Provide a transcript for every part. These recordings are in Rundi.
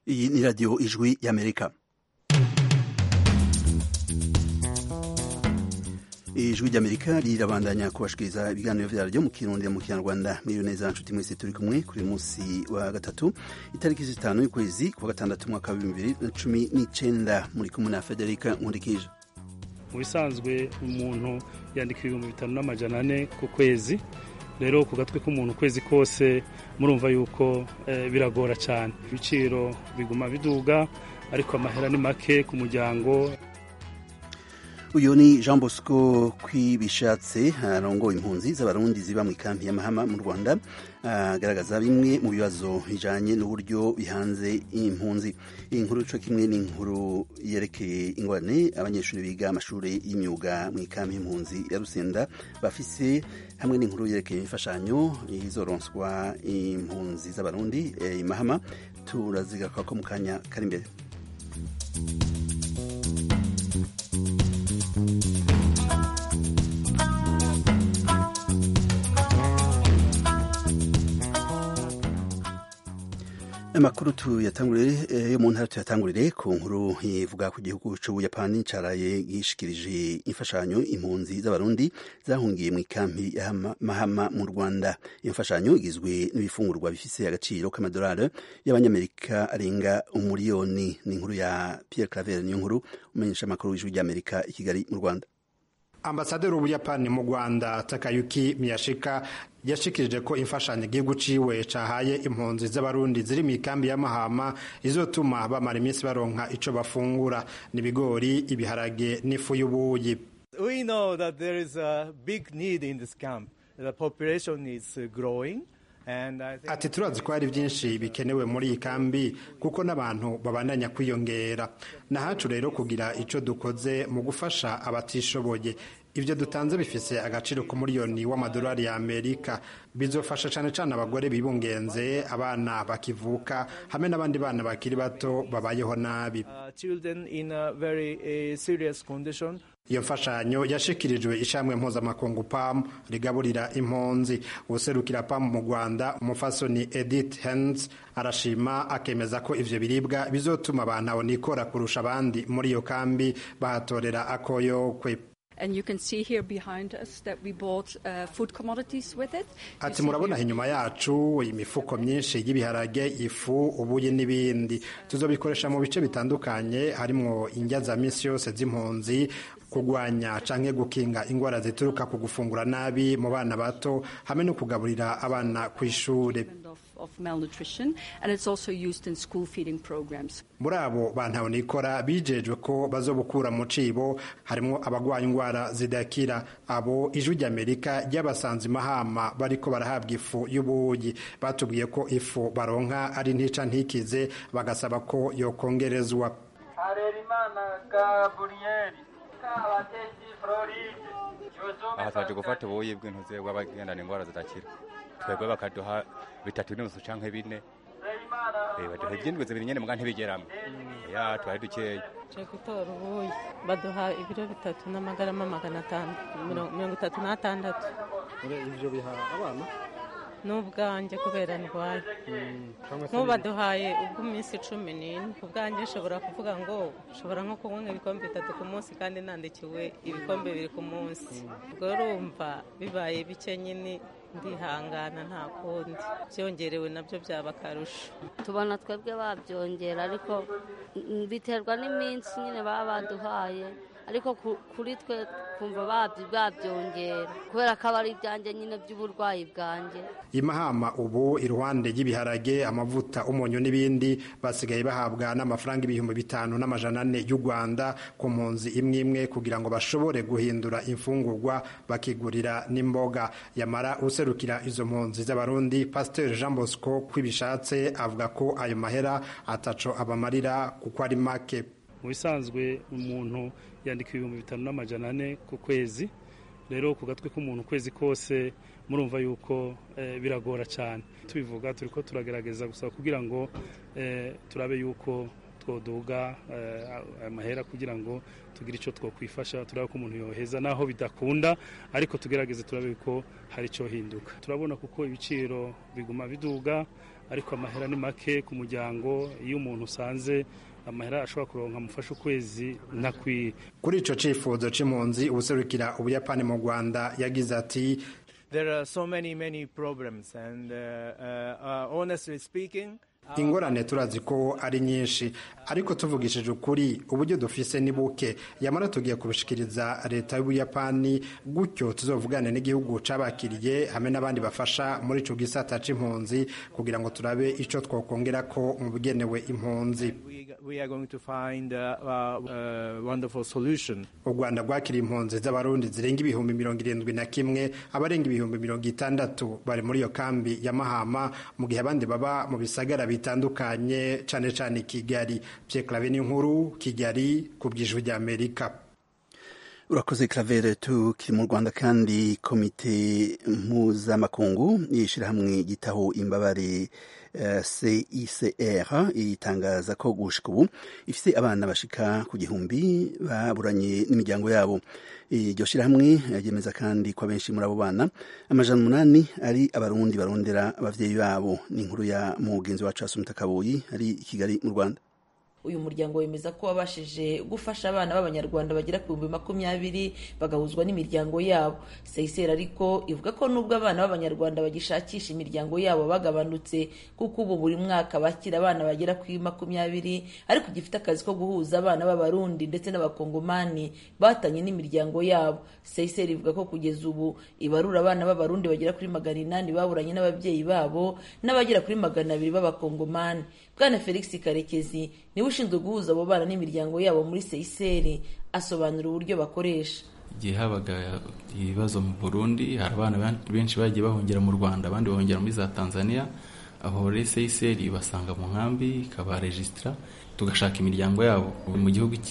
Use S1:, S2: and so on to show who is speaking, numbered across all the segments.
S1: iyi ni radiyo ijwi y'amerika ijwi ry'amerika rirabandanya kubashikiriza ibiganiro vyaryo mu kirundi mu kinyarwanda miriyo neza nshuti mwese turi kumwe kuri munsi wa gatatu itariki zitanu y'ukwezi kwa gatandatu umwaka wa bibiri na cumi n'icenda muri kumwe na federika nkurikije
S2: mu bisanzwe umuntu yandika ibihumbi bitanu n'amajana ane ku kwezi rero ku gatwe k'umuntu ukwezi kose murumva yuko eh, biragora cyane ibiciro biguma biduga ariko amahera ni make ku muryango
S1: uyu ni jean bosco kwibishatse arongoye impunzi z'abarundi ziba mu ikampi y'amahama mu rwanda agaragaza bimwe mu bibazo bijanye n'uburyo bihanze impunzi iyi nkuru co kimwe n'inkuru yerekeye ingorane abanyeshuri biga amashuri y'imyuga mu ikampi y'impunzi ya rusenda bafise hamwe n'inkuru yerekeye imfashanyo izoronswa impunzi z'abarundi eh, imahama turazigakako mu kanya kari imbere amakuru tuyatangurire yo mu ntara tuyatangurire ku nkuru ivuga ku gihugu c'ubuyapani caraye gishikirije imfashanyo impunzi z'abarundi zahungiye mu ikampi ya mahama mu rwanda iyo mfashanyo igizwe n'ibifungurwa bifise agaciro k'amadolari y'abanyamerika arenga umuriyoni ni inkuru ya pierre claver niyo nkuru umenyesha amakuru w'ijwi ry'amerika i kigali mu rwanda
S3: ambasaderi w'ubuyapani mu rwanda takayuki miyashika yashikirije ko imfashanyo igihugu ciwe cahaye impunzi z'abarundi ziri mu ikambi y'amahama izotuma bamara iminsi baronka ico bafungura n'ibigori ibiharage n'ifu y'ubuyi
S4: We know that there is a big need in this camp. The population is growing.
S3: ati turazi ko hari byinshi bikenewe muri iyi kambi kuko n'abantu babandanya kwiyongera nahacu rero kugira icyo dukoze mu gufasha abatishoboye ibyo dutanze bifise agaciro k'umuriyoni w'amadolari ya amerika bizofasha cyane cyane abagore bibungenze abana bakivuka hamwe n'abandi bana bakiri bato babayeho nabi iyo mfashanyo yashikirijwe ishamwe mpuzamakungu pam rigaburira impunzi ubuserukira pam mu rwanda umufasoni edith hens arashima akemeza ko ivyo biribwa bizotuma abantu abonikora kurusha abandi muri iyo kambi bahatorera akoyokwe
S5: And you can see here behind us that we bought uh, food commodities with it.
S3: ati murabona inyuma yacu imifuko myinshi y'ibiharage ifu ubuyi n'ibindi tuzobikoresha mu bice bitandukanye harimwo indya za misi yose z'impunzi kurwanya canke gukinga ingwara zituruka ku gufungura nabi mu bana bato hamwe no kugaburira abana ku ishure
S5: of malnutrition and it's also used in school feeding programs.
S3: muri abo bantabonikora bijejwe ko bazobukura mu cibo harimwo abagwaye ingwara zidakira abo ijwi ry'amerika ry'abasanze mahama bariko barahabwa ifu y'ubuyi batubwiye ko ifu baronka ari ntica ntikize bagasaba ko yokongerezwa
S6: harerimana gaburiyeri kabatesi floride
S7: aha twaje gufata ubuyi bw'intuze bw'abagendana ingwara zidakira twebwe bakaduha bitatu n'inusu canke bine baduha ivyindwi zibiri nyene muga ntibigeramo ya twari dukeya
S8: tuje gutora ubuyi baduha ibiro bitatu n'amagarama magana atanu mirongo itatu n'atandatu
S9: ivyo biha abana
S8: n'ubwanjye kubera ndwaye nk'ubu baduhaye ubw'iminsi cumi n'ine ubwanjye nshobora kuvuga ngo nshobora nko kunywa ibikombe bitatu ku munsi kandi nandikiwe ibikombe bibiri ku munsi ubwo urumva bibaye bike nyine ndihangana nta kundi byongerewe nabyo byaba akarusho
S10: tubona twebwe babyongera ariko biterwa n'iminsi nyine baba baduhaye ariko kuri twe kumva babyongera kubera ko aba ari ibyanjye nyine by'uburwayi bwanjye
S3: imahama ubu iruhande y'ibiharage amavuta umunyu n'ibindi basigaye bahabwa n'amafaranga ibihumbi bitanu n'amajana ane y'u rwanda ku mpunzi imwe imwe kugira ngo bashobore guhindura imfungurwa bakigurira n'imboga yamara userukira izo mpunzi z'abarundi pasiteri jean bosco kwibishatse avuga ko ayo mahera ataco abamarira kuko ari make
S2: mu bisanzwe umuntu yandika ibihumbi bitanu n'amajana ane ku kwezi rero ku gatwe k'umuntu ukwezi kose murumva yuko biragora cyane tubivuga turi ko turagerageza gusa kugira ngo turabe yuko twoduga aya mahera kugira ngo tugire icyo twokwifasha turabe ko umuntu yoheza naho bidakunda ariko tugerageze turabe ko hari icyo hinduka turabona kuko ibiciro biguma biduga ariko amahera ni make ku muryango iyo umuntu usanze amahera ashobora kuronka amufasha ukwezi ntakwiye
S3: kuri ico cifuzo c'impunzi ubuserukira ubuyapani mu rwanda yagize ati
S4: There are so many, many problems, and uh, uh, uh, honestly speaking,
S3: ingorane turazi ko ari nyinshi ariko tuvugishije ukuri uburyo dufise ni buke yamara tugiye kubishikiriza leta y'ubuyapani gutyo tuzovugane n'igihugu cabakiriye hamwe n'abandi bafasha muri ico gisata c'impunzi kugira ngo turabe ico twokongera ko mu bigenewe impunzi
S4: we are going to find a, a, a wonderful solution.
S3: u rwanda rwakiriye impunzi z'abarundi zirenga ibihumbi mirongo irindwi na kimwe abarenga ibihumbi mirongo itandatu bari muri iyo kambi ya mahama mu gihe abandi baba mu bisagara bitandukanye cane cane kigali pye clave n'inkuru kigali ku bw'ijwi ry'amerika
S1: urakoze Claver tukiri mu Rwanda kandi komite mpuzamakungu y'ishyirahamwe gitaho imbabare uh, CICR itangaza ko gushika ubu ifise abana bashika ku gihumbi baburanye n'imiryango yabo iryo shyirahamwe ryemeza kandi ko abenshi muri abo bana amajana umunani ari abarundi barondera abavyeyi babo ni inkuru ya mugenzi wacu Asumta Kabuyi ari i Kigali mu Rwanda
S11: uyu muryango wemeza ko wabashije gufasha abana b'abanyarwanda bagera ku bihumbi makumyabiri bagahuzwa n'imiryango yabo seyiseri ariko ivuga ko nubwo abana b'abanyarwanda bagishakisha imiryango yabo bagabanutse kuko ubu buri mwaka bakira abana bagera kuri makumyabiri ariko gifite akazi ko guhuza abana b'abarundi ndetse n'abakongomani batanye n'imiryango yabo seyiseri ivuga ko kugeza ubu ibarura abana b'abarundi bagera kuri magana inani baburanye n'ababyeyi babo n'abagera kuri magana abiri b'abakongomani bwana felix karekezi niwe ushinzwe guhuza abo bana n'imiryango yabo muri seyiseri asobanura uburyo bakoresha
S12: igihe habaga ibibazo mu burundi hari abana benshi bagiye bahungira mu rwanda abandi bahungira muri za tanzania aho rero seyiseri ibasanga mu nkambi ikabarejisitira tugashaka imiryango yabo mu gihugu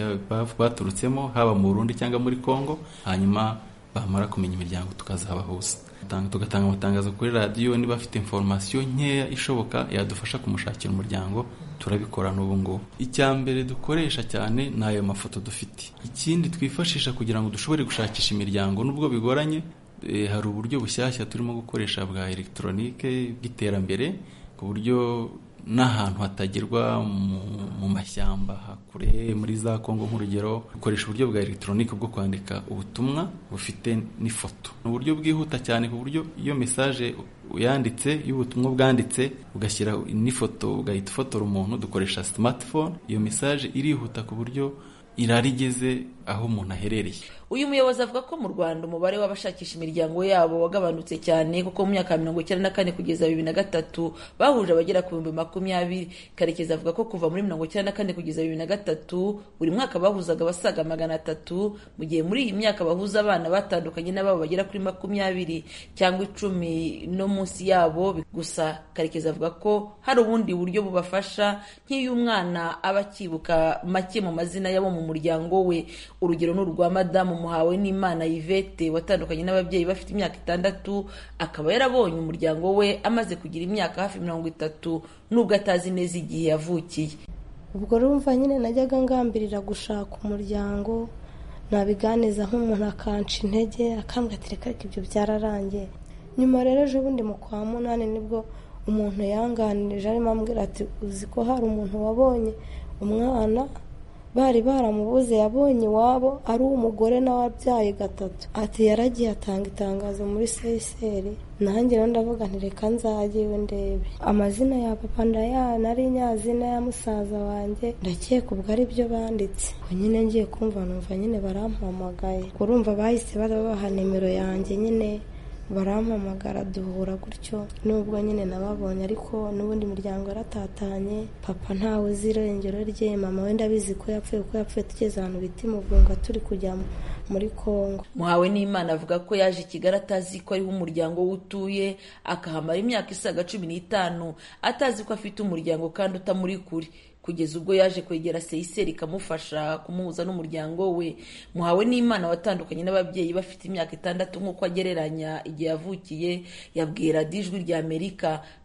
S12: baturutsemo haba mu burundi cyangwa muri congo hanyuma bamara kumenya imiryango tukazabahuza tugatanga amatangazo kuri radiyo niba afite inforomasiyo nkeya ishoboka yadufasha kumushakira umuryango turabikora n'ubu ngubu icya mbere dukoresha cyane ni ayo mafoto dufite ikindi twifashisha kugira ngo dushobore gushakisha imiryango nubwo bigoranye hari uburyo bushyashya turimo gukoresha bwa elegitoronike bw'iterambere ku buryo n'ahantu hatagerwa mu mashyamba hakure muri za kongo nk'urugero dukoresha uburyo bwa elegitoronike bwo kwandika ubutumwa bufite n'ifoto ni uburyo bwihuta cyane ku buryo iyo mesaje uyanditse y'ubutumwa bwanditse ugashyira n'ifoto ugahita ufotora umuntu dukoresha smartphone iyo mesaje irihuta ku buryo irarigeze aho umuntu aherereye
S11: uyu muyobozi avuga ko mu rwanda umubare w'abashakisha imiryango yabo wagabanutse cyane kuko mu myaka ya mirongo icyenda na kane kugeza bibiri na gatatu bahuje abagera ku bihumbi makumyabiri karekezi avuga ko kuva muri mirongo icyenda na kane kugeza bibiri na gatatu buri mwaka bahuzaga abasaga magana atatu mu gihe muri iyi myaka bahuza abana batandukanye n'ababo bagera kuri makumyabiri cyangwa icumi no munsi yabo gusa karekezi avuga ko hari ubundi buryo bubafasha nk'iyo umwana aba akibuka make mu mazina y'abo mu muryango we urugero ni urwa madamu muhawe n'imana yvette watandukanye n'ababyeyi bafite imyaka itandatu akaba yarabonye umuryango we amaze kugira imyaka hafi mirongo itatu nubwo atazi neza igihe yavukiye
S13: ubwo rumva nyine najyaga ngambirira gushaka umuryango nabiganiza nk'umuntu akanca intege akambwira ati reka reka ibyo byararangiye nyuma rero ejo bundi mu kwa munani nibwo umuntu yanganirije arimo ambwira ati uzi ko hari umuntu wabonye umwana bari baramubuze yabonye iwabo ari uw'umugore nawe abyaye gatatu ati yaragiye atanga itangazo muri seyiseri nanjye rero ndavuga nti reka nzajyewe ndebe amazina ya papa ndayana ari nyazina ya musaza wanjye ndakeka ubwo ari byo banditse nyine ngiye kumva numva nyine barampamagaye urumva bahise babaha nimero yanjye nyine barampamagara duhura gutyo nubwo nyine nababonye ariko n'ubundi miryango yaratatanye papa ntawe uzi irengero rye mama wenda abizi ko yapfuye kuko yapfuye tugeze ahantu bita imuvunga turi kujya muri kongo
S11: muhawe n'imana avuga ko yaje i kigali atazi ko ariho umuryango we utuye akahamara imyaka isaga cumi n'itanu atazi ko afite umuryango kandi utamuri kure kugeza ubwo yaje kwegera seyiseri ikamufasha kumuhuza n'umuryango we muhawe n'imana watandukanye n'ababyeyi bafite imyaka itandatu nk'uko agereranya igihe yavukiye yabwiye radiyo ijwi rya amerika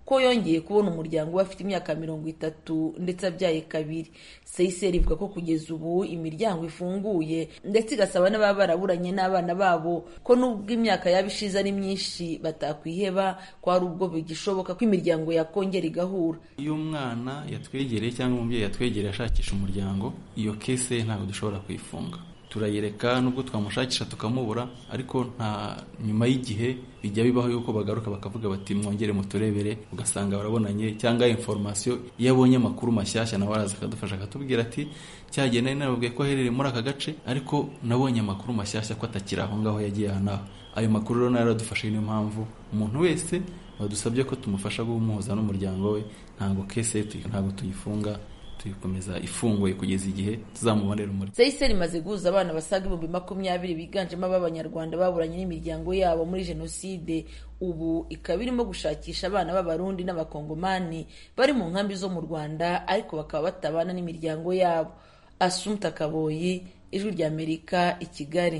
S11: ko yongeye kubona umuryango we afite imyaka mirongo itatu ndetse abyaye kabiri seyiseri ivuga ko kugeza ubu imiryango ifunguye ndetse igasaba n'ababa baraburanye n'abana babo ko nubwo imyaka yaba ishize ari myinshi batakwiheba ko hari ubwo bigishoboka ko imiryango yakongera igahura
S12: iyo umwana yatwegereye cyangwa umubyeyi yatwegereye ashakisha umuryango iyo kese ntabwo dushobora kuyifunga turayereka nubwo twamushakisha tukamubura ariko nta nyuma y'igihe bijya bibaho yuko bagaruka bakavuga bati mwongere muturebere ugasanga barabonanye cyangwa inforomasiyo iyo abonye amakuru mashyashya nawe araza akadufasha akatubwira ati cyagiye nari nababwiye ko aherereye muri aka gace ariko nabonye amakuru mashyashya ko atakiri aho ngaho yagiye aha n'aho ayo makuru rero nayo aradufasha niyo mpamvu umuntu wese badusabye ko tumufasha guhuza n'umuryango we ntabwo kese ntabwo tuyifunga tuyikomeza ifunguye kugeza igihe tuzamubonera umuriro
S11: seyiseri imaze guhuza abana basaga ibihumbi makumyabiri biganjemo ab'abanyarwanda baburanye n'imiryango yabo muri jenoside ubu ikaba irimo gushakisha abana b'abarundi n'abakongomani bari mu nkambi zo mu rwanda ariko bakaba batabana n'imiryango yabo asumta kaboyi ijwi ry'amerika i kigali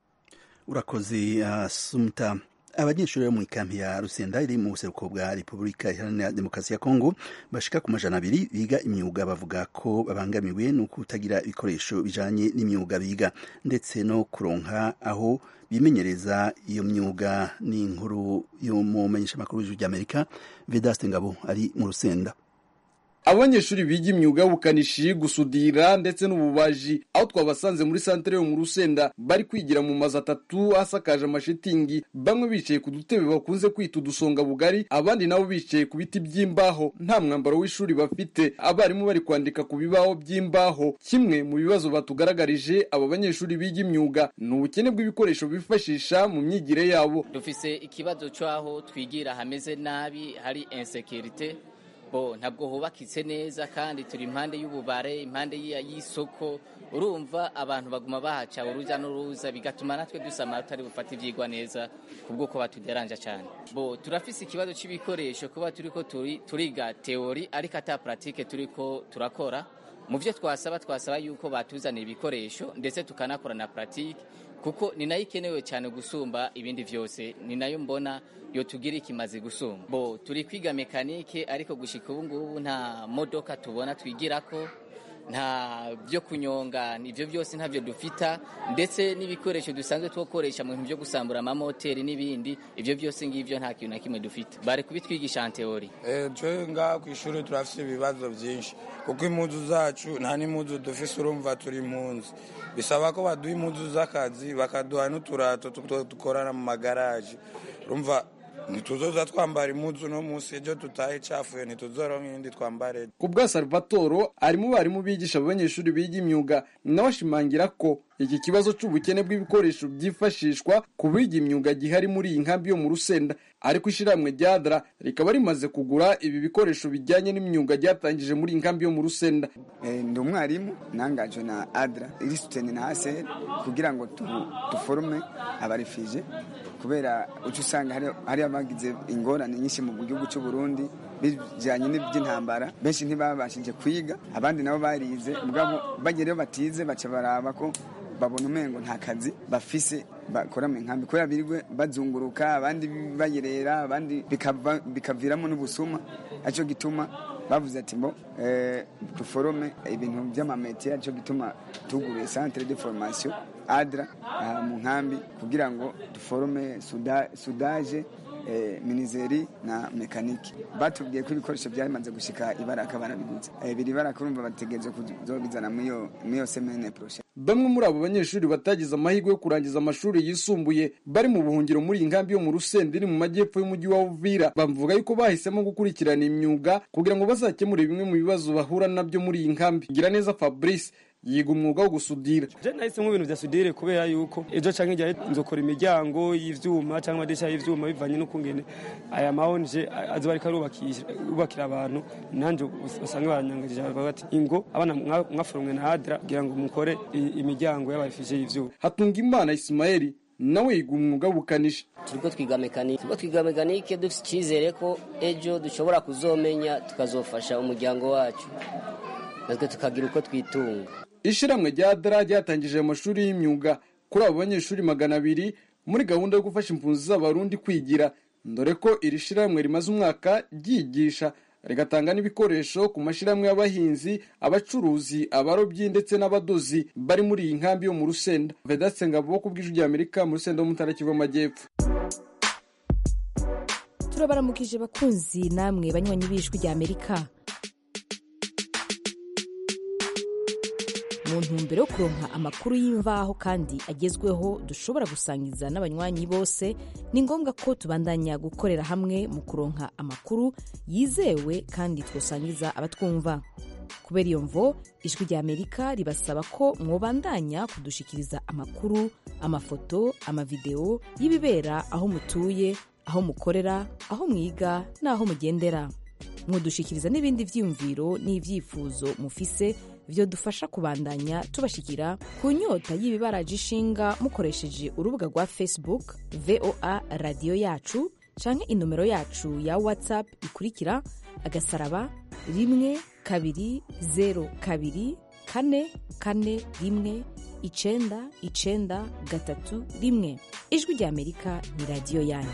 S1: urakoze asumta abanyeshuri bo mu ikampi ya rusenda iri mu buseruko bwa repubulika iharanira demokarasi ya kongo bashika ku majana abiri biga imyuga bavuga ko babangamiwe no kutagira ibikoresho bijanye n'imyuga biga ndetse no kuronka aho bimenyereza iyo myuga ni inkuru yo mu menyeshamakuru w'ijwi ry'amerika vedaste ngabo ari mu rusenda
S14: abanyeshuri biga imyuga y'ubukanishi gusudira ndetse n'ububaji aho twabasanze muri santere yo mu rusenda bari kwigira mu mazu atatu asakaje amashitingi bamwe bicaye ku dutebe bakunze kwita udusonga bugari abandi nabo bicaye ku biti by'imbaho nta mwambaro w'ishuri bafite abarimu bari kwandika ku bibaho by'imbaho kimwe mu bibazo batugaragarije aba banyeshuri biga imyuga ni ubukene bw'ibikoresho bifashisha mu myigire yabo
S15: dufise ikibazo cy'aho twigira hameze nabi hari insekirite bo ntabwo hubakitse neza kandi turi impande y'ububare impande y'isoko urumva abantu baguma bahaca urujya n'uruza bigatuma natwe dusama tutari bufate ibyigwa neza kubw'uko batuderanja cyane bo turafise ikibazo cy'ibikoresho kuba turi ko turiga teori ariko ata puratike turi ko turakora mu byo twasaba twasaba yuko batuzanira ibikoresho ndetse tukanakora na puratike kuko ni nayo ikenewe cyane gusumba ibindi byose ni nayo mbona yo tugira ikimaze gusumba bo turi kwiga mekanike ariko gushika ubu ngubu nta modoka tubona twigirako nta byo kunyonga ibyo byose ntabyo dufita ndetse n'ibikoresho dusanzwe twokoresha mu bintu byo gusambura amamoteri n'ibindi ibyo byose ngibyo nta kintu na kimwe dufite bari kubitwigisha en teori
S16: twe ngaha ku ishuri turafite ibibazo byinshi kuko impuzu zacu nta n'impuzu dufise urumva turi impunzi bisaba ko baduha impuzu z'akazi bakaduha n'uturato dukorana mu magaraje urumva ntituzoza twambara impuzu no munsi ejo tutahe icafuye ntituzoronka iyindi twambare
S14: ku bwa salvatoro ari mu barimu bigisha abanyeshuri biga imyuga nawe ashimangira ko iki kibazo cy'ubukene bw'ibikoresho byifashishwa ku biga imyuga gihari muri iyi nkambi yo mu rusenda ariko ishyirahamwe rya dara rikaba rimaze kugura ibi bikoresho bijyanye n'imyuga ryatangije muri iyi nkambi yo mu rusenda
S17: ndi umwarimu nangajwe na adra irisuteni na aseri kugira ngo duforume abarifije kubera uca usanga hari abagize ingorane nyinshi mu gihugu cy'u Burundi bijyanye n'iby'intambara benshi ntibabashije kwiga abandi nabo barize mugabo bagereyo batize baca baraba ko babona umengo nta kazi bafise bakora mu nkambi kubera birirwe bazunguruka abandi bayerera abandi bikaviramo n'ubusuma aricyo gituma bavuze ati mbo duforome ibintu by'amametiye aricyo gituma tuguruye centre de formation adra mu nkambi kugira ngo duforome sudaje minizeri na mekanike batubwiye ko ibikoresho byamaze gushika ibaraka barabiguze biri baraka urumva bategereje kuzobizana muri iyo semene poroshe
S14: bamwe muri abo banyeshuri batagize amahirwe yo kurangiza amashuri yisumbuye bari mu buhungiro muri iyi nkambi yo mu rusenda iri mu majyepfo y'umujyi wa uvira bavuga yuko bahisemo gukurikirana imyuga kugira ngo bazakemure bimwe mu bibazo bahura nabyo muri iyi nkambi gira neza fabrice yiga umwuga wo gusudira
S18: je nahisemo ibintu vya sudire kubera yuko ejo canke igihe nzokora imiryango y'ivyuma canke amadirisha y'ivyuma bivanye n'ukungene aya mahonje azoba ariko arubakira abantu nanje usanga baranyangarije bavuga bati ingo abana mwaforomwe na adra kugira ngo mukore imiryango y'abafije y'ivyuma
S14: hatunga imana ismaeli nawe yiga umwuga w'ubukanishi
S19: turiko twiga mekanike turiko twiga mekanike dufite icyizere ko ejo dushobora kuzomenya tukazofasha umuryango wacu natwe tukagira uko twitunga
S14: ishyirahamwe rya dara ryatangije amashuri y'imyuga kuri abo banyeshuri magana abiri muri gahunda yo gufasha impunzi z'abarundi kwigira dore ko iri shirahamwe rimaze umwaka ryigisha rigatanga n'ibikoresho ku mashyirahamwe y'abahinzi abacuruzi abarobyi ndetse n'abadozi bari muri iyi nkambi yo mu rusenda vedaste ngabo ku bw'ijwi ry'amerika mu rusenda wo mu ntara kivu amajyepfo
S20: turabaramukije bakunzi namwe banywanyi b'ijwi ry'amerika mu ntumbero yo kuronka amakuru y'imvaho kandi agezweho dushobora gusangiza n'abanywanyi bose ni ngombwa ko tubandanya gukorera hamwe mu kuronka amakuru yizewe kandi twosangiza abatwumva kubera iyo mvo ijwi ry'amerika ribasaba ko mwobandanya kudushikiriza amakuru amafoto amavideo y'ibibera aho mutuye aho mukorera aho mwiga n'aho mugendera mwodushikiriza n'ibindi vyiyumviro n'ivyifuzo mufise vyo dufasha kubandanya tubashikira ku nyota y'ibibaraje ishinga mukoresheje urubuga rwa facebook voa radiyo yacu canke inomero yacu ya whatsapp ikurikira agasaraba rimwe kabiri zero kabiri kane kane rimwe icenda icenda gatatu rimwe ijwi ry'amerika ni radiyo yanyu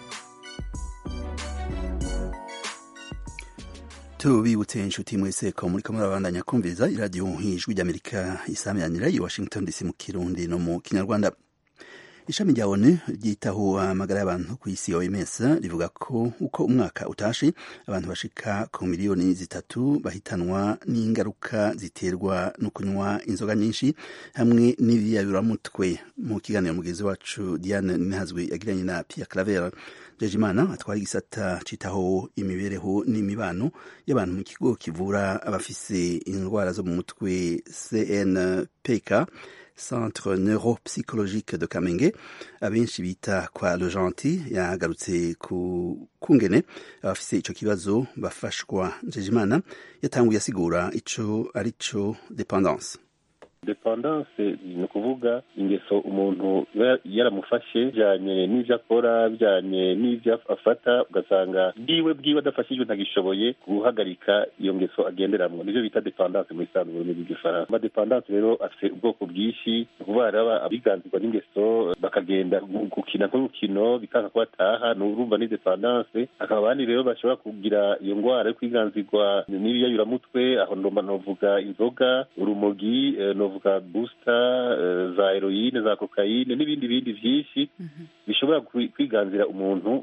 S1: tubibutse inshuti mwese ko muri kamwe babandanya kumviriza iradiyo nk'ijwi ry'amerika isamiranyira i washington dc mu kirundi no mu kinyarwanda ishami rya onu ryitaho amagara y'abantu ku isi oms rivuga ko uko umwaka utashe abantu bashika ku miliyoni zitatu bahitanwa n'ingaruka ziterwa no kunywa inzoga nyinshi hamwe n'ibiyayuramutwe mu kiganiro mugenzi wacu diane ninazwe yagiranye na pierre claver Jejimana atwara igisata citaho imibereho n'imibano y'abantu mu kigo kivura abafise indwara zo mu mutwe CNPK Centre Neuropsychologique de Kamenge abenshi bita kwa Le Gentil yagarutse ku kungene abafise ico kibazo bafashwa Jejimana yatanguye asigura ico arico dependance
S21: dependance ni ukuvuga ingeso umuntu yaramufashe bijyanye n'ibyo akora bijyanye n'ibyo afata ugasanga bwiwe bwiwe adafashijwe ntagishoboye guhagarika iyo ngeso agenderamo nibyo bita dependance mu isanzwe mu rurimi rw'igifaransa amadependance rero afite ubwoko bwinshi ni ukuvuga hari abiganzirwa n'ingeso bakagenda gukina nk'urukino bikanga ko bataha ni urumva ni dependance hakaba abandi rero bashobora kugira iyo ndwara yo kwiganzirwa n'ibiyayuramutwe aho ndomba novuga inzoga urumogi novuga busita za heroyine za kokayine n'ibindi bindi byinshi bishobora kwiganzira umuntu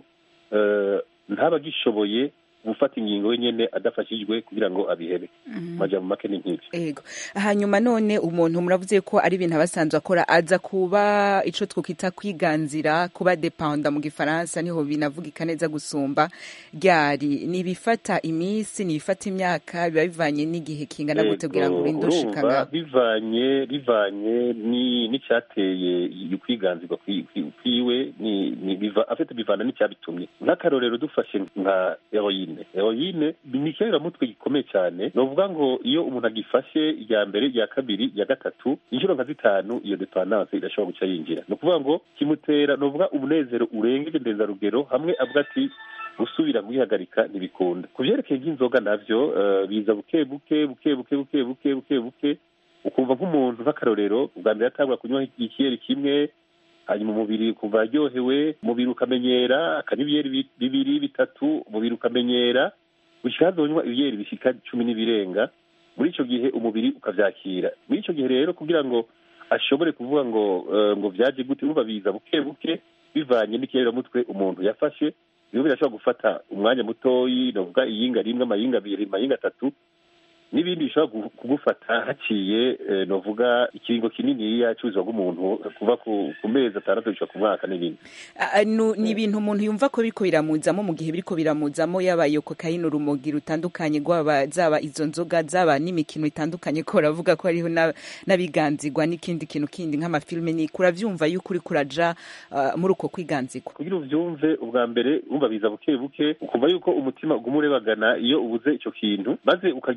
S21: ntaba agishoboye gufata ingingo wenyine adafashijwe kugira ngo abihebe majambo make ni nk'ibyo
S22: ego hanyuma none umuntu muravuze ko ari ibintu abasanzwe akora aza kuba ico twokita kwiganzira kuba dependa mu gifaransa niho binavugika neza gusumba ryari nibifata iminsi nibifata imyaka biba bivanye n'igihe kingana gute kugira ngo urinde ushikanga
S21: bivanye bivanye n'icyateye kwiganzirwa kwiwe afite bivana n'icyabitumye nk'akarorero dufashe nka heroyine heroyine ni ikiyayiramutwe gikomeye cyane ni ukuvuga ngo iyo umuntu agifashe irya mbere irya kabiri irya gatatu inshuro nka zitanu iyo dependance irashobora guca yinjira ni ukuvuga ngo kimutera ni ukuvuga umunezero urengeje ndenzarugero hamwe avuga ati gusubira kuyihagarika ntibikunda ku byerekeye nk'inzoga nabyo biza buke buke buke buke buke buke buke buke ukumva nk'umuntu nk'akarorero ubwa mbere atangura kunywa ikiyeri kimwe hanyuma umubiri ukumva aryohewe umubiri ukamenyera akanywa ibiyeri bibiri bitatu umubiri ukamenyera gushyira hazonywa ibiyeri bishyika cumi n'ibirenga muri icyo gihe umubiri ukabyakira muri icyo gihe rero kugira ngo ashobore kuvuga ngo ngo byaje gute uba biza buke buke bivanye n'ikiyayiramutwe umuntu yafashe biba birashobora gufata umwanya mutoyi navuga iyinga rimwe amayinga abiri amayinga atatu n'ibindi bishobora kugufata haciye novuga ikiringo kinini yacuzwa bw'umuntu kuva ku mezi atandatu gushika ku mwaka n'ibindi
S22: ni ibintu umuntu yumva ko biriko biramuzamo mu gihe biriko biramuzamo yaba iyo kokayine urumogi rutandukanye rwaba zaba izo nzoga zaba n'imikino itandukanye ko uravuga ko hariho n'abiganzirwa n'ikindi kintu kindi nk'amafilme ni kuravyumva yuko uriko uraja muri uko kwiganzirwa
S21: kugira uvyumve ubwa mbere wumva biza buke buke ukumva yuko umutima uguma urebagana iyo ubuze ico kintu maze ukagira n'ingorane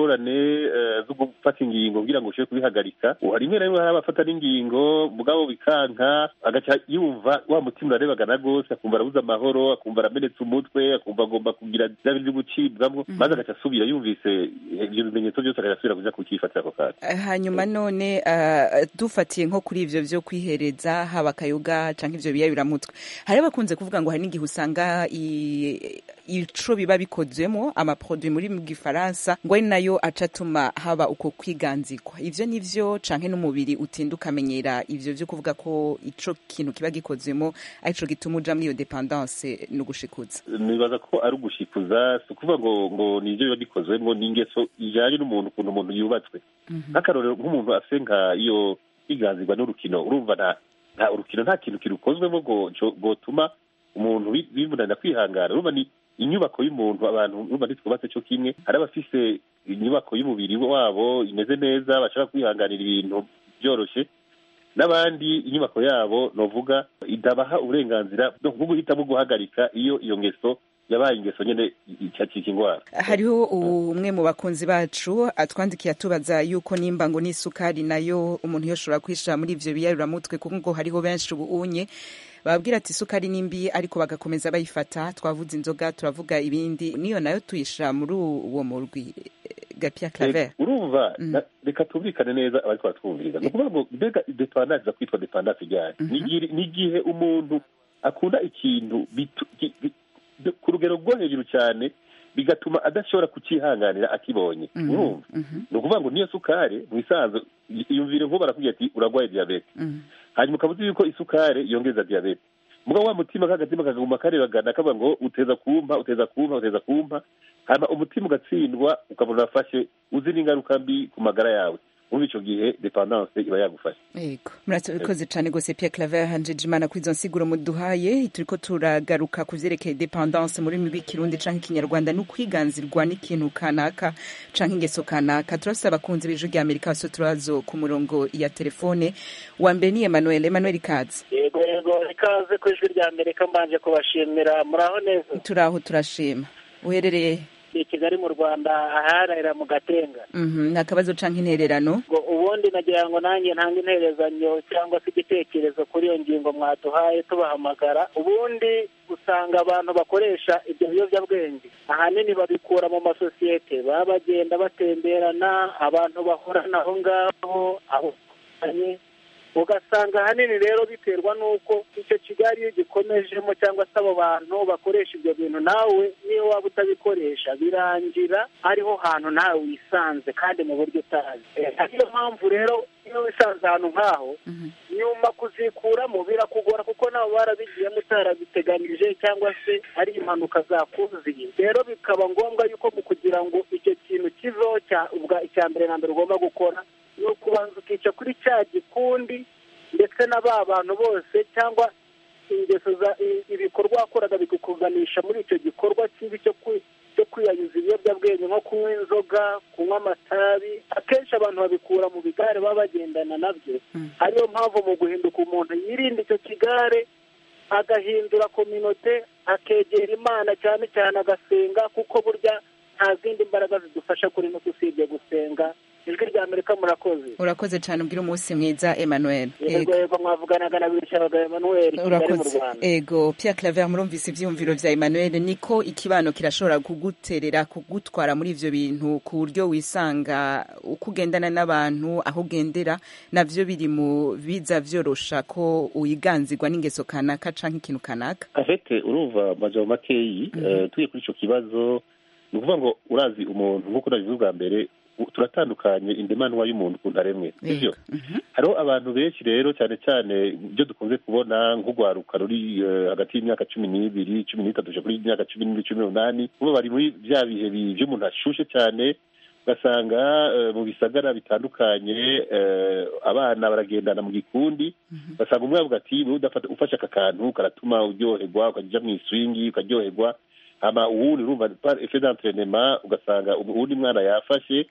S21: ingorane eh, zo gufata ingingo kugira ngo ushobore kubihagarika uha rimwe na rimwe hari abafata n'ingingo mugabo bikanka agaca yumva wa mutima urarebagana rwose akumva arabuze amahoro akumva aramenetse umutwe akumva agomba kugira bya bintu byo gucibwamo maze agaca asubira yumvise ibyo bimenyetso byose agaca asubira kuja kukifatira ako kanya
S22: hanyuma none ah, dufatiye nko kuri ivyo vyo kwihereza haba akayoga canke ivyo biyayuramutwe hari abakunze kuvuga ngo hari n'igihe usanga i- ico biba bikozwemo amaproduit muri mu gifaransa ngo ari nayo aca atuma haba uko kwiganzirwa ivyo nivyo canke n'umubiri utinda ukamenyera ivyo vyo kuvuga ko ico kintu kiba gikozwemo arico gituma uja muri iyo dependance no gushikuza
S21: nibaza ko ari ugushikuza si ukuvuga ngo ngo ni ibyo biba bikozwemo ni ingeso ijyanye n'umuntu ukuntu umuntu yubatswe nk'akarorero nk'umuntu afite nka iyo kwiganzirwa n'urukino urumva nta nta urukino nta kintu kirukozwemo ngo co- gotuma umuntu bi- bimunanira kwihangana urumva ni inyubako y'umuntu abantu urumva ntitwubatse cyo kimwe hari abafise inyubako y'umubiri wabo imeze neza bashaka kwihanganira ibintu byoroshye n'abandi inyubako yabo novuga idabaha uburenganzira no nko guhitamo guhagarika iyo iyo ngeso yabaye ingeso nyene icyacika indwara
S22: hariho umwe mu bakunzi bacu atwandikiye atubaza yuko nimba ngo n'isukari nayo umuntu yoshobora kwishira muri ivyo biyaruramutwe kuko ngo hariho benshi ubu unye bababwira ati isukari ni mbi ariko bagakomeza bayifata twavuze inzoga turavuga ibindi niyo nayo tuyishira muri uwo murwi gapia claver
S21: urumva na- reka tumvikane neza abariko baratwumviriza ni ukuvuga ngo mbega dependance iza kwitwa dependance ryari Ni igihe- ni igihe umuntu akunda ikintu bitu- gi- gi- de- ku rugero rwo hejuru cyane bigatuma adashobora kucihanganira akibonye urumva ni ukuvuga ngo niyo sukari mu isanzwe iyumvire nk'ubu barakubwira ati uragwaye diyabete hanyuma ukaba uzi yuko isukari yongeza diyabete mugabo wa mutima k'agatima kaguma karebagana kavuga ngo uteza kumpa uteza kumpa uteza kumpa hanyuma umutima ugatsindwa ukabona urafashe uzi n'ingaruka mbi ku magara yawe muri icyo gihe dependance iba yagufashe
S22: yego murakoze cyane rwose Pierre Claver hanjeje imana kuri izo nsiguro muduhaye turiko turagaruka ku vyerekeye dependance muri rurimi rw'ikirundi canke ikinyarwanda no kwiganzirwa n'ikintu kanaka canke ingeso kanaka turafise abakunzi b'ijwi rya amerika bose turazo ku murongo ya telefone wa mbere ni emmanuel emmanuel kazi
S5: yego yego ikaze ku ijwi rya amerika mbanje kubashimira muraho neza
S22: turaho turashima uherereye
S5: i kigali mu rwanda aharahira mu gatenga
S22: Mhm, nta kabazo canke intererano
S5: ngo ubundi nagira ngo nanjye ntange interezanyo cyangwa se igitekerezo kuri iyo ngingo mwaduhaye tubahamagara ubundi usanga abantu bakoresha ibyo biyobyabwenge ahanini babikura mu masosiyete baba bagenda batemberana abantu bahorana aho ngaho aho batandukanye. ugasanga ahanini rero biterwa n'uko icyo kigali iyo gikomejemo cyangwa se abo bantu bakoresha ibyo bintu nawe niyo waba utabikoresha birangira ariho hantu nawe wisanze kandi mu buryo utazi Eh, ariyo mpamvu rero iyo wisanze ahantu nk'aho nyuma kuzikuramo birakugora kuko nabo barabigiyemo utarabiteganije cyangwa se ari impanuka zakuziye rero bikaba ngombwa yuko mu kugira ngo icyo kintu kiveho cya ubwa icya mbere na mbere ugomba gukora ni ukubanza ukica kuri cya gikundi ndetse na ba bantu bose cyangwa ingeso za i- ibikorwa wakoraga bikukuganisha muri icyo gikorwa kibi cyo kwi- cyo kwiyayuza ibiyobyabwenge nko kunywa inzoga kunywa amatabi akenshi abantu babikura mu bigare baba bagendana nabyo ariyo mpamvu mu guhinduka umuntu yirinda icyo kigare agahindura kominote akegera imana cyane cyane agasenga kuko burya nta zindi mbaraga zidufasha kuri no usibye gusenga ijwi rya amerika murakoze
S22: urakoze cyane ubwira umunsi mwiza emmanuel
S5: yego yego mwavuganaga na birishabaga emmanuel kigali mu
S22: urakoze
S5: rwanda
S22: ego Pierre Claver murumvise ivyiyumviro vya Emmanuel niko ikibano kirashobora kuguterera kugutwara muri ivyo bintu ku buryo wisanga uko ugendana n'abantu aho ugendera navyo biri mu biza vyorosha ko uyiganzirwa n'ingeso kanaka canke ikintu kanaka
S21: afete urumva amajambo makeyi eh, tugiye kuri ico kibazo ni ukuvuga ngo urazi umuntu nk'uko nabivuze ubwa mbere u- turatandukanye indemanwa y'umuntu ukuntu aremwe sivyo hariho abantu benshi rero cyane cyane ibyo dukunze kubona nk'urwaruka ruri eh, hagati y'imyaka cumi n'ibiri cumi n'itatu kuja kuri imyaka cumi n'ibiri cumi n'umunani bo bari muri bya bihe bi- vy'umuntu ashushe cyane ugasanga eh, mu bisagara bitandukanye eh, abana baragendana mu gikundi ugasanga umwe avuga ati "Wewe udafata ufashe aka kantu karatuma uryoherwa ukajya mu iswingi ukaryoherwa hama uwundi urumva par effet d'entraînement ugasanga uwundi mwana yafashe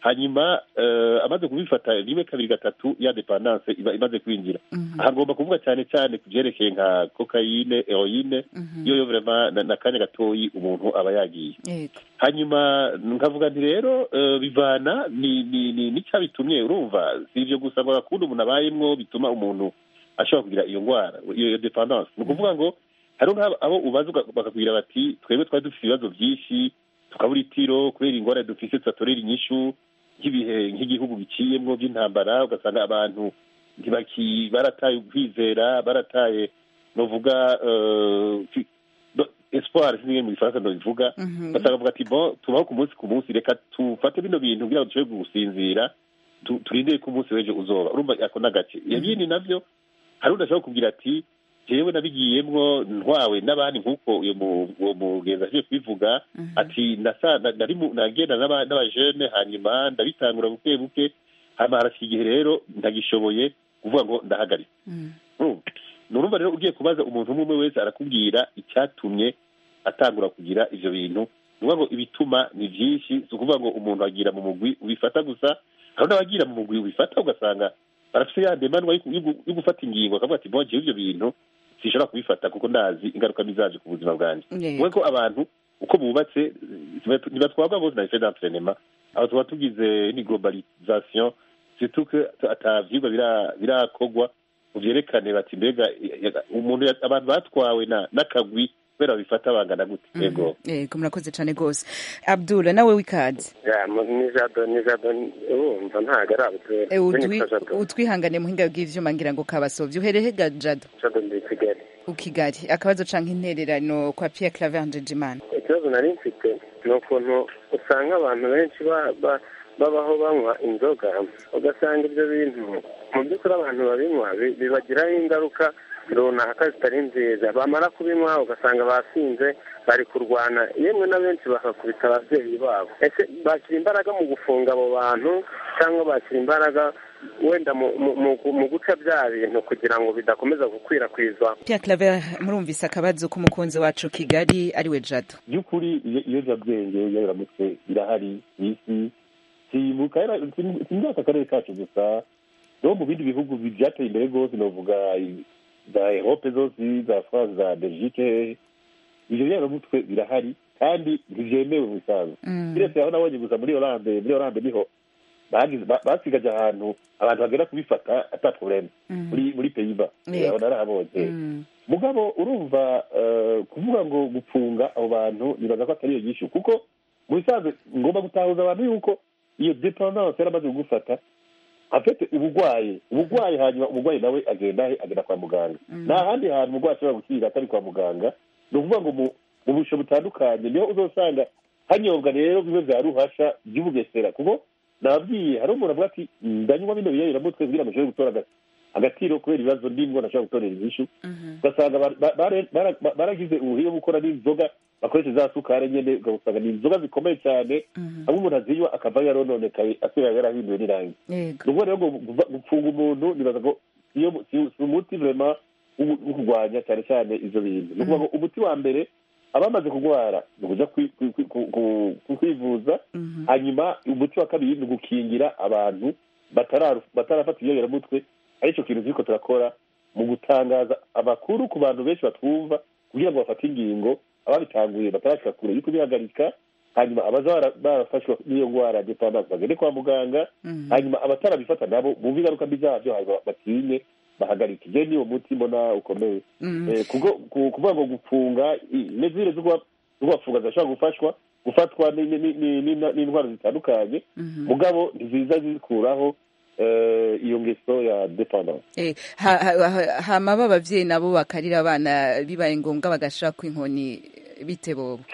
S21: hanyuma eh, amaze kubifata rimwe kabiri gatatu ya dependance iba imaze kwinjira aha ngomba kuvuga cyane cyane ku byerekeye nka kokayine heroine iyo yo vraiment na- n'akanya gatoyi umuntu aba yagiye
S22: yego
S21: hanyuma nkavuga nti rero eh, bivana ni ni ni n'icyabitumye urumva si ibyo gusa ngo agakunda umuntu abayemwo bituma umuntu ashobora kugira iyo ndwara iyo iyo dependance ni ukuvuga ngo hariho nk'abo abo ubaza uga- bakakubwira bati twebwe twari dufite ibibazo byinshi tukabura itiro kubera ingorane dufise tudatorera inyishu nk'ibihe nk'igihugu biciyemwo by'intambara ugasanga abantu ntibaki barataye ukwizera barataye novuga eh, fi- do- espoir sinige mu gifaransa ndobivuga basanga bavuga ati bon tubaho ku munsi ku munsi reka tufate bino bintu kugira ngo dushobore gusinzira tu- turindire ko umunsi w'ejo uzoba urumva ako n'agace ibindi navyo hari undi ashobora kubwira ati jewe nabigiyemwo ntwawe n'abandi nk'uko uyo mu- uwo mugenzi aje kubivuga ati nasa na- nari mu- nagenda n'aba- n'abajene hanyuma ndabitangura buke buke hama harashika igihe rero ndagishoboye kuvuga ngo ndahagarika urumva ni urumva rero ugiye kubaza umuntu umwe umwe wese arakubwira icyatumye atangura kugira ivyo bintu ni ukuvuga ngo ibituma ni byinshi si ukuvuga ngo umuntu agira mu mugwi ubifata gusa hari n'abagira mu mugwi ubifata ugasanga barafise ya ndemanwa yo ku- yo gu- yo gufata ingingo akavuga ati bon jewe ivyo bintu sinshobora kubifata kuko ndazi ingaruka mbi zavyo ku buzima bwanjye
S22: Yego.
S21: we ko abantu uko bubatse eh, ntibatwagwa bose na effet d'entraînement aho tuba tugize ni globalisation surtout que ata vyigwa bira- birakogwa ngo vyerekane bati mbega eh, eh, umuntu ya- abantu batwawe na n'akagwi kubera babifata bangana gute yego
S22: yego murakoze cyane rwose abdul nawe w'ikaze
S6: Ya, mu- ni jado ni jado urumva ntabwo ari abutwe
S22: Eh, utwi- utwihangane muhinga bw'ivyuma ngira ngo kabasovye uhereye ga jado
S6: jado ndi i kigali
S22: u kigali akabazo canke intererano kwa pierre claver ndejimana
S6: ikibazo nari mfite ni ukuntu usanga abantu benshi ba- ba- babaho banywa inzoga ugasanga ibyo bintu mu by'ukuri abantu babinywa bi- bibagiraho ingaruka runaka zitari nziza bamara kubinywa ugasanga basinze bari kurwana yemwe na benshi bakakubita ababyeyi babo ese bashyira imbaraga mu gufunga abo bantu cyangwa bashyira imbaraga wenda mu- mu- mu- mu guca bya bintu kugira ngo bidakomeza gukwirakwizwa
S22: pierre claver murumvise akabazo k'umukunzi wacu kigali ariwe jado
S21: by'ukuri iyo- ibiyobyabwenge ibiyoberamutwe birahari ku isi si mu karere- si mu- si muri aka karere kacu gusa no mu bindi bihugu bi- byateye imbere rwose novuga i- za erope zose za france za belgique ivyo biyoberamutwe birahari kandi ntibyemewe mu bisanzwe kiretse aho nabonye gusa muri oranje muri oranje niho bagize- ba- basigaje ahantu abantu bagera kubifata ata probleme muri muri peyiba
S22: Yego.
S21: aho narahabonye mugabo urumva eh, kuvuga ngo gupfunga abo bantu nibaza ko atari iyo nyishu kuko mu bisanzwe ngomba gutahuza abantu yuko iyo dependance yaramaze kugufata afite ubugwayi ubugwayi hanyuma umugwayi nawe agenda he agenda kwa muganga nta handi hantu umugwayi ashobora gukirira atari kwa muganga ni ukuvuga ngo mu mu busho butandukanye niho uzosanga hanyobwa rero bimwe vya ruhasha by'ubugesera kuko nababwiye hari umuntu avuga ati ndanywa bino biyayiramutwe kugira ngo nshobore gutora aga- agatiro kubera ibibazo ndimwo ntashobora gutorera inyishu ugasanga ba- ba- bare- bara- ba- baragize ubuhiye bwo gukora n'inzoga bakoresha za sukari nyene ugasanga ni inzoga zikomeye cyane hamwe umuntu azinywa akavayo yarononekaye asubira yarahinduwe n'irangi
S22: yego
S21: ni ukuvuga rero ngo guva- gupfunga umuntu nibaza ko siyo- si si umuti vrema wo wo kurwanya cyane cyane ivyo bintu ni ukuvuga ngo umuti wa mbere abamaze kurwara ni ukuja kwi- kwi- kwi- ku- ku- ku- kwivuza hanyuma umuti wa kabiri ni ugukingira abantu batararu- batarafata ibiyoberamutwe arico kintu turiko turakora mu gutangaza amakuru ku bantu benshi batwumva kugira ngo bafate ingingo ababitanguye batarashika kure yuko bihagarika hanyuma abaza bara- barafashwa n'iyo ndwara ya dependance bagende kwa muganga hanyuma abatarabifata nabo bumve ingaruka mbi zavyo hanyuma batinye bahagarike je niwo muti mbona ukomeye
S22: Mm.
S21: Eh, kuko ku- kuvuga ngo gufunga i- nezire zo kuba- zo kubafunga zirashobora gufashwa gufatwa ni- ni- ni- ni- ni- n'indwara zitandukanye mugabo ntiziza zikuraho eh, iyo ngeso ya dependance
S22: Eh, ha- ha- ha- hama b'abavyeyi nabo bakarira abana bibaye ngombwa bagashaka inkoni bite bobo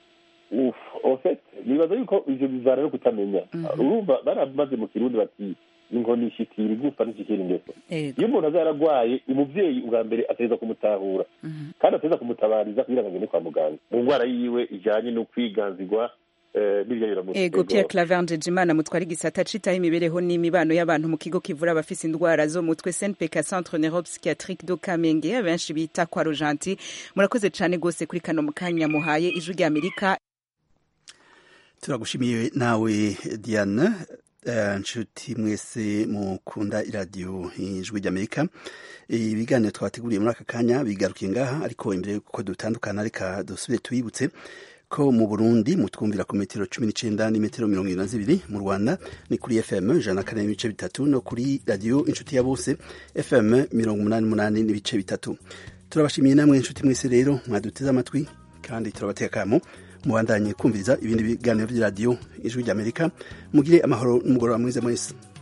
S21: Uf, en fait nibaza yuko ivyo bivana no kutamenya urumva baramaze mu kirundi bati inkoni ishikira igufa ntishikira ingeso
S22: Yego.
S21: iyo umuntu aza yaragwaye umuvyeyi ubwa mbere ategereza kumutahura kandi ategereza kumutabariza kugira ngo agende kwa muganga mu ndwara yiwe ijanye no kwiganzirwa eh, n'ibyayiramutwe
S22: ego pierre claver ndejimana mutwara igisata citaho imibereho n'imibano y'abantu mu kigo kivura abafise indwara zo mu mutwe snpk centre neuropsychiatrique do kamenge abenshi bita kwa rojanti murakoze cane gose kuri kano mukanya muhaye ijwi rya amerika
S1: turagushimiye nawe diane nshuti mwese mukunda iradiyo ijwi ry'amerika ibiganiro twateguriye muri aka kanya bigarukiye ngaha ariko imbere y'uko dutandukana reka dusubire tuyibutse ko mu burundi mutwumvira ku metero cumi n'icenda n'imetero mirongo irindwi na zibiri mu rwanda ni kuri fm ijana na kane n'ibice bitatu no kuri radiyo inshuti ya bose fm mirongo umunani n'umunani n'ibice bitatu turabashimiye namwe inshuti mwese rero mwaduteze amatwi kandi turabateka kamo mubandanye kumviriza ibindi biganiro by'iradiyo ijwi ry'amerika mugire amahoro n'umugoroba mwiza mwese